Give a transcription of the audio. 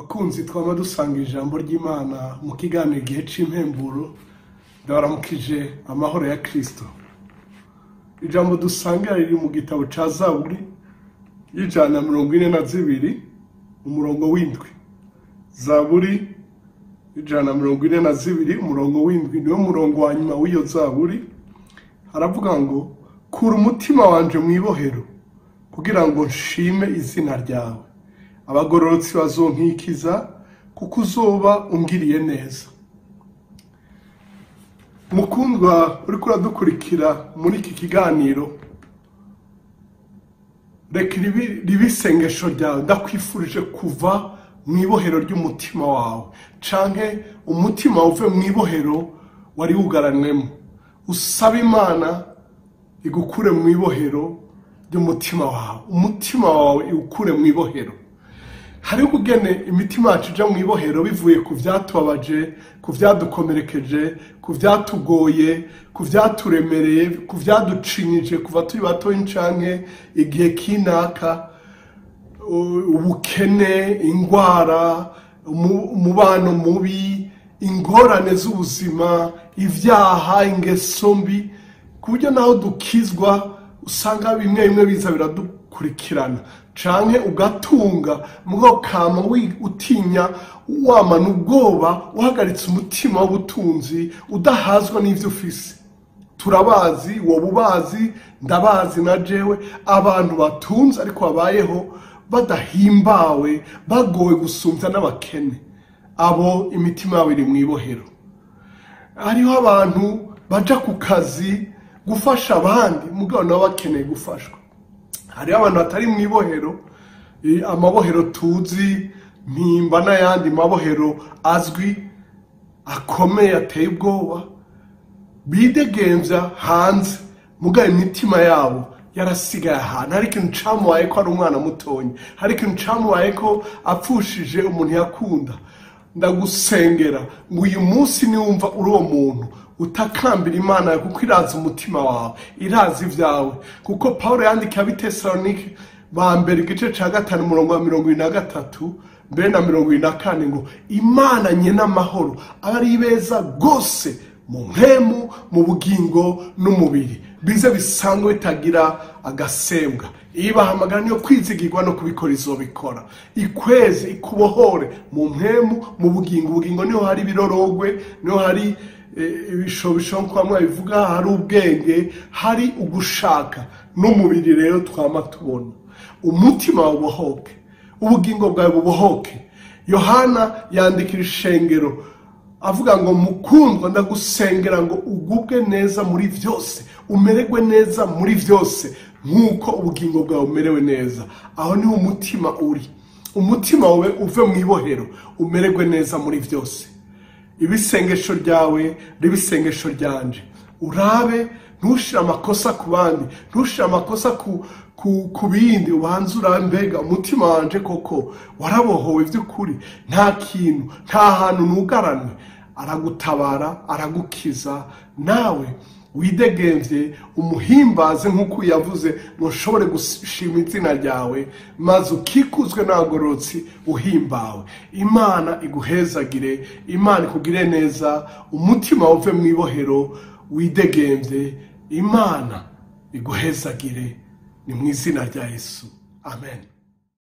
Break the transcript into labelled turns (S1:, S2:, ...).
S1: bakunzi twaba dusanga ijambo ry'imana mu kiganiro igihe cy'impemburo ndabaramukije amahoro ya kirisito ijambo dusanga riri mu gitabo cya zaburi y'ijana na mirongo ine na zibiri umurongo w'indwi zaburi ijana na mirongo ine na zibiri umurongo w'indwi niwo murongo wa nyuma w'iyo zaburi haravuga ngo kura umutima wanje mu ibohero kugira ngo nshime izina ryawe abagororotsi bazonkikiza kuko uzoba ungiriye neza mukundwa uriko uradukurikira muri iki kiganiro reka ribe isengesho ryawe ndakwifurije kuva mu ibohero ry'umutima wawe canke umutima uve mu ibohero wari wugaranwemo usaba imana igukure mu ibohero ry'umutima wawe umutima wawe iwukure mu ibohero hariho ukugene imitima yacu ija mu ibohero bivuye ku vyatubabaje ku vyadukomerekeje ku vyatugoye ku vyaturemereye ku vyaducinyije kuva turi batoyi canke igihe kinaka ubukene ingwara umubano mubi ingorane z'ubuzima ibyaha ingeso mbi ku buryo naho dukizwa usanga bimwe bimwe biza biradukurikirana canke ugatunga mugabo kama utinya wamana ubwoba uhagaritse umutima w'ubutunzi udahazwa n'ivyo ufise turabazi woba ubazi ndabazi na jewe abantu batunze ariko babayeho badahimbawe bagowe gusumbya n'abakene abo imitima yabo iri mu ibohero hariho abantu baja ku kazi gufasha abandi mugabo nabo bakeneye gufashwa hariho abantu batari mu ibohero amabohero tuzi mpimba n'ayandi mabohero azwi akomeye ateye ubwoba bidegemvya hanze mugabo imitima yabo yarasigaye ahantu hari ikintu camubaye ko ari umwana mutonya hari ikintu camubaye ko apfushije umuntu yakunda ndagusengera ngo uyu munsi niwumva uri uwo muntu utakambira imana yawe kuko irazi umutima wawe irazi ibyawe kuko paul yandikiye abitesalonike ba mbere igice cya gatanu umurongo wa mirongo irindwi na gatatu mbere na mirongo irindwi na kane ngo imana nyine amahoro aba ari beza rwose mu mpemu mu bugingo n'umubiri bize bisanzwe bitagira agasembwa ibahamagara niyo kwizigirwa no kubikora izobikora ikweze ikubohore mu mpemu mu bugingo ubugingo niho hari ibirorogwe niho hari ibishobisho nk'uko bivuga hari ubwenge hari ugushaka n'umubiri rero twama tubona umutima wawe ubohoke ubugingo bwawe bubohoke yohana yandikira ishengero avuga ngo mukundwa ndagusengera ngo ugubwe neza muri byose umererwe neza muri byose nk'uko ubugingo bwawe bumerewe neza aho niho umutima uri umutima wawe uve mu ibohero umererwe neza muri byose ibisengesho ryawe n'ibisengesho ryanje urabe ntushire amakosa ku bandi ntushire amakosa ku ku bindi ubanza urambega umutima wanje koko warabohowe by'ukuri nta kintu nta hantu nugaranwe aragutabara aragukiza nawe widegemvye umuhimbaze nk'uko yavuze ngo ushobore gushima izina ryawe maze ukikuzwe n'abagororotsi uhimbawe imana iguhezagire imana ikugire neza umutima uve mu ibohero widegemvye imana iguhezagire ni mu izina rya yesu amen